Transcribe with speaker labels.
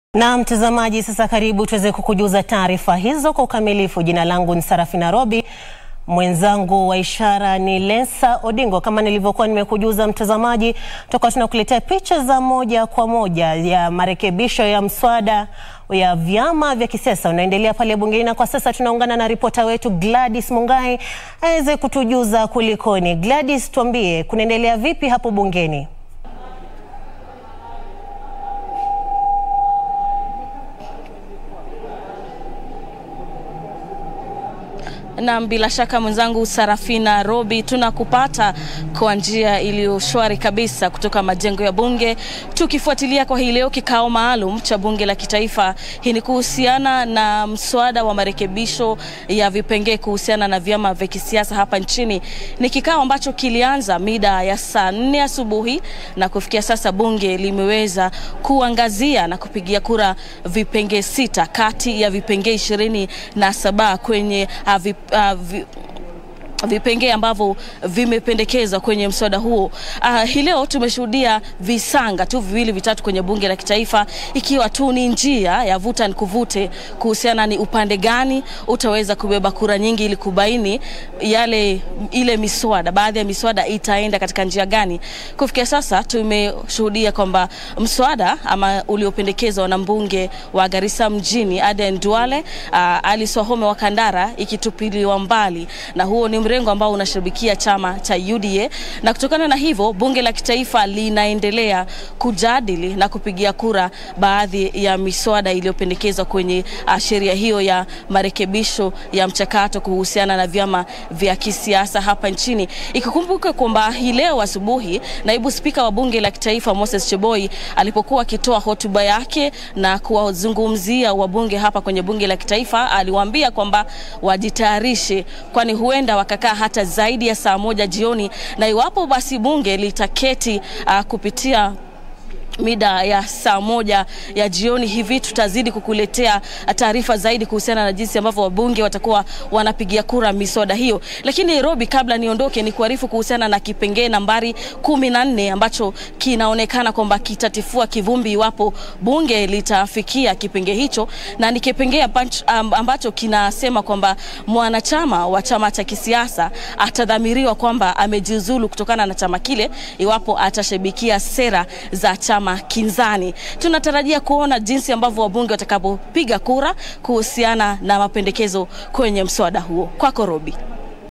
Speaker 1: Na mtazamaji, sasa karibu tuweze kukujuza taarifa hizo kwa ukamilifu. Jina langu ni Sarafina Robi, mwenzangu wa ishara ni Lensa Odingo. Kama nilivyokuwa nimekujuza mtazamaji, tutakuwa tunakuletea picha za moja kwa moja ya marekebisho ya mswada ya vyama vya kisiasa unaendelea pale bungeni, na kwa sasa tunaungana na ripota wetu Gladys Mungai aweze kutujuza kulikoni. Gladys, tuambie kunaendelea vipi hapo bungeni?
Speaker 2: Na bila shaka mwenzangu Sarafina Robi, tunakupata kwa njia iliyo shwari kabisa kutoka majengo ya bunge, tukifuatilia kwa hii leo kikao maalum cha bunge la kitaifa. Hii ni kuhusiana na mswada wa marekebisho ya vipengee kuhusiana na vyama vya kisiasa hapa nchini. Ni kikao ambacho kilianza mida ya saa nne asubuhi na kufikia sasa bunge limeweza kuangazia na kupigia kura vipengee sita kati ya vipengee ishirini na saba kwenye uh, vip, uh, vi, vipengee ambavyo vimependekezwa kwenye mswada huo. Uh, hii leo tumeshuhudia visanga tu viwili vitatu kwenye bunge la kitaifa, ikiwa tu ni njia ya vuta ni kuvute kuhusiana ni upande gani utaweza kubeba kura nyingi ili kubaini yale ile miswada, baadhi ya miswada itaenda katika njia gani. Kufikia sasa tumeshuhudia kwamba mswada ama uliopendekezwa na mbunge wa Garissa mjini Aden Duale, uh, Alice Wahome wa Kandara ikitupiliwa mbali na huo ni mrengo ambao unashabikia chama cha UDA na kutokana na hivyo bunge la kitaifa linaendelea kujadili na kupigia kura baadhi ya miswada iliyopendekezwa kwenye uh, sheria hiyo ya marekebisho ya mchakato kuhusiana na vyama vya kisiasa hapa nchini. Ikikumbuka kwamba hii leo asubuhi naibu spika wa bunge la kitaifa Moses Cheboi alipokuwa akitoa hotuba yake na kuwazungumzia wabunge hapa kwenye bunge la kitaifa, aliwaambia kwamba wajitayarishe, kwani huenda wakakaa hata zaidi ya saa moja jioni, na iwapo basi bunge litaketi uh, kupitia mida ya saa moja ya jioni hivi tutazidi kukuletea taarifa zaidi kuhusiana na jinsi ambavyo wabunge watakuwa wanapigia kura miswada hiyo. Lakini Robi, kabla niondoke, ni kuarifu kuhusiana na kipengee nambari kumi na nne ambacho kinaonekana kwamba kitatifua kivumbi iwapo bunge litafikia kipengee hicho, na ni kipengee ambacho kinasema kwamba mwanachama wa chama cha kisiasa atadhamiriwa kwamba amejiuzulu kutokana na chama kile iwapo atashabikia sera za chama kinzani. Tunatarajia kuona jinsi ambavyo wabunge watakapopiga kura kuhusiana na mapendekezo kwenye mswada huo. Kwako Robi.